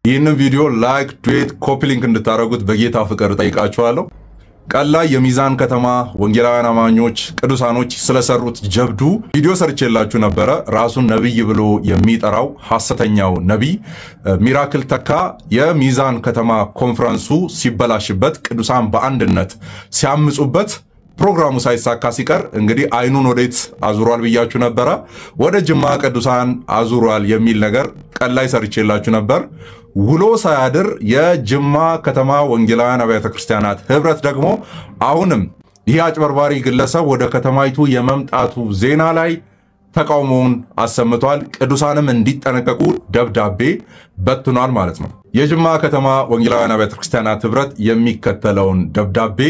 ይህንን ቪዲዮ ላይክ፣ ዱዌት፣ ኮፒ ሊንክ እንድታደርጉት በጌታ ፍቅር ጠይቃችኋለሁ። ቀን ላይ የሚዛን ከተማ ወንጌላውያን አማኞች ቅዱሳኖች ስለሰሩት ጀብዱ ቪዲዮ ሰርቼላችሁ ነበረ። ራሱን ነቢይ ብሎ የሚጠራው ሐሰተኛው ነቢይ ሚራክል ተካ የሚዛን ከተማ ኮንፈረንሱ ሲበላሽበት ቅዱሳን በአንድነት ሲያምፁበት ፕሮግራሙ ሳይሳካ ሲቀር እንግዲህ አይኑን ወዴት አዙሯል ብያችሁ ነበረ። ወደ ጅማ ቅዱሳን አዙሯል የሚል ነገር ቀን ላይ ሰርቼላችሁ ነበር። ውሎ ሳያድር የጅማ ከተማ ወንጌላውያን አብያተ ክርስቲያናት ህብረት ደግሞ አሁንም ይህ አጭበርባሪ ግለሰብ ወደ ከተማይቱ የመምጣቱ ዜና ላይ ተቃውሞውን አሰምቷል። ቅዱሳንም እንዲጠነቀቁ ደብዳቤ በትኗል ማለት ነው። የጅማ ከተማ ወንጌላውያን አብያተ ክርስቲያናት ህብረት የሚከተለውን ደብዳቤ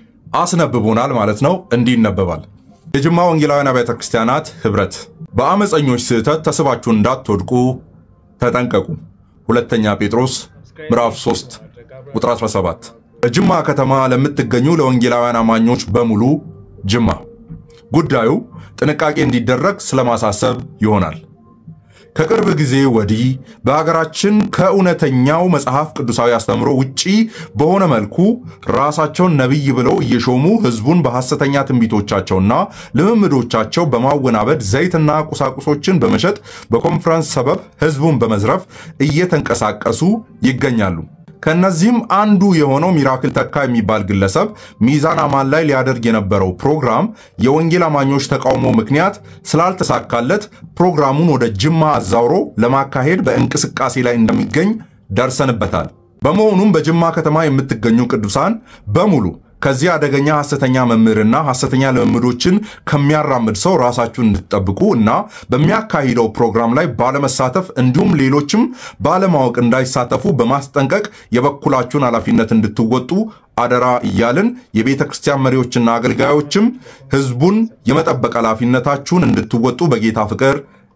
አስነብቦናል ማለት ነው። እንዲህ ይነበባል። የጅማ ወንጌላውያን አብያተ ክርስቲያናት ህብረት በአመፀኞች ስህተት ተስባችሁ እንዳትወድቁ ተጠንቀቁ። ሁለተኛ ጴጥሮስ ምዕራፍ 3 ቁጥር 17። በጅማ ከተማ ለምትገኙ ለወንጌላውያን አማኞች በሙሉ ጅማ ጉዳዩ ጥንቃቄ እንዲደረግ ስለማሳሰብ ይሆናል። ከቅርብ ጊዜ ወዲህ በሀገራችን ከእውነተኛው መጽሐፍ ቅዱሳዊ አስተምሮ ውጪ በሆነ መልኩ ራሳቸውን ነቢይ ብለው እየሾሙ ህዝቡን በሐሰተኛ ትንቢቶቻቸውና ልምምዶቻቸው በማወናበድ ዘይትና ቁሳቁሶችን በመሸጥ በኮንፈረንስ ሰበብ ህዝቡን በመዝረፍ እየተንቀሳቀሱ ይገኛሉ። ከነዚህም አንዱ የሆነው ሚራክል ተካ የሚባል ግለሰብ ሚዛን አማን ላይ ሊያደርግ የነበረው ፕሮግራም የወንጌል አማኞች ተቃውሞ ምክንያት ስላልተሳካለት ፕሮግራሙን ወደ ጅማ አዛውሮ ለማካሄድ በእንቅስቃሴ ላይ እንደሚገኝ ደርሰንበታል። በመሆኑም በጅማ ከተማ የምትገኙ ቅዱሳን በሙሉ ከዚህ አደገኛ ሐሰተኛ መምህርና ሐሰተኛ ልምምዶችን ከሚያራምድ ሰው ራሳችሁን እንድትጠብቁ እና በሚያካሂደው ፕሮግራም ላይ ባለመሳተፍ እንዲሁም ሌሎችም ባለማወቅ እንዳይሳተፉ በማስጠንቀቅ የበኩላችሁን ኃላፊነት እንድትወጡ አደራ እያልን የቤተ ክርስቲያን መሪዎችና አገልጋዮችም ህዝቡን የመጠበቅ ኃላፊነታችሁን እንድትወጡ በጌታ ፍቅር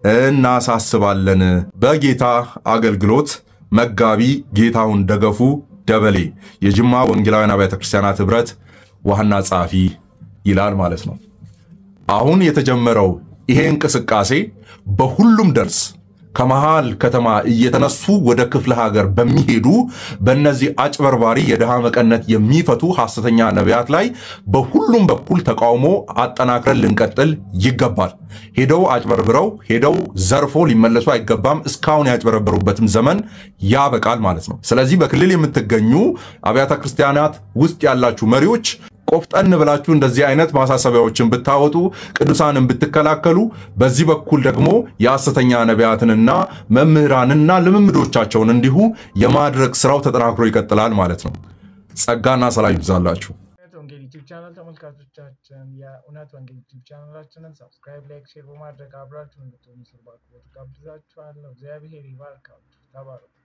እናሳስባለን። በጌታ አገልግሎት መጋቢ ጌታሁን ደገፉ ደበሌ የጅማ ወንጌላውያን አብያተ ክርስቲያናት ህብረት ዋና ጸሐፊ ይላል ማለት ነው። አሁን የተጀመረው ይሄ እንቅስቃሴ በሁሉም ደርስ ከመሃል ከተማ እየተነሱ ወደ ክፍለ ሀገር በሚሄዱ በእነዚህ አጭበርባሪ የድሃ መቀነት የሚፈቱ ሐሰተኛ ነቢያት ላይ በሁሉም በኩል ተቃውሞ አጠናክረን ልንቀጥል ይገባል። ሄደው አጭበርብረው ሄደው ዘርፎ ሊመለሱ አይገባም። እስካሁን ያጭበረበሩበትም ዘመን ያበቃል ማለት ነው። ስለዚህ በክልል የምትገኙ አብያተ ክርስቲያናት ውስጥ ያላችሁ መሪዎች ቆፍጠን ብላችሁ እንደዚህ አይነት ማሳሰቢያዎችን ብታወጡ ቅዱሳንን ብትከላከሉ፣ በዚህ በኩል ደግሞ የሐሰተኛ ነቢያትንና መምህራንና ልምምዶቻቸውን እንዲሁ የማድረግ ስራው ተጠናክሮ ይቀጥላል ማለት ነው። ጸጋና ሰላም ይብዛላችሁ። ወንጌል ዩቲዩብ ቻናል ተመልካቾቻችን የእውነት ወንጌል ዩቲዩብ ቻናላችንን ሰብስክራይብ፣ ላይክ፣ ሼር በማድረግ አብራችሁ እንድትሆኑ ስል በአክብሮት ጋብዛችኋለሁ። እግዚአብሔር ይባርካችሁ። ተባረኩ።